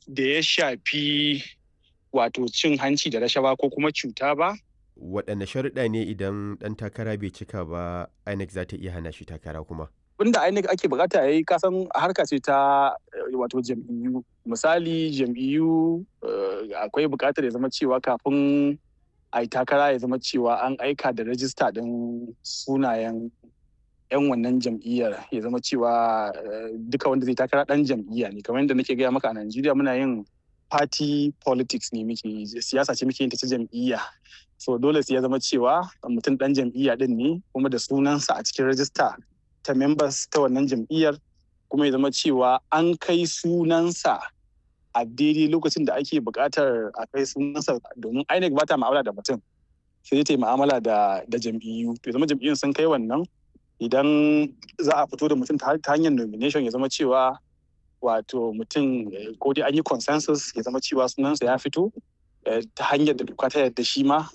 da ya shafi wato cin hanci da rashawa ko kuma cuta ba. Waɗanne sharuɗa ne idan ɗan takara bai cika ba INEC za ta iya hana shi takara kuma? Abinda INEC ake bukata ya yi kasan harka ce ta wato jam'iyyu. Misali jam'iyyu akwai bukatar ya zama cewa kafin a yi takara ya zama cewa an aika da rajista ɗin sunayen 'yan wannan jam'iyyar ya zama cewa duka wanda zai takara ɗan jam'iyya ne kamar yadda nake gaya maka a Najeriya muna yin party politics ne muke siyasa ce muke yin ta ta jam'iyya so dole sai ya zama cewa mutum ɗan jam'iyya ɗin ne kuma da sunansa a cikin rajista ta members ta wannan jam'iyyar kuma ya zama cewa an kai sunansa a daidai lokacin da ake buƙatar a kai sunansa domin INEC ba ta ma'amala da mutum sai ta yi ma'amala da jam'iyyu to zama jam'iyyun sun kai wannan idan za a fito da mutum ta hanyar nomination ya zama cewa wato mutum ko dai an yi consensus ya zama cewa sunansa ya fito ta hanyar da doka ta yarda shi ma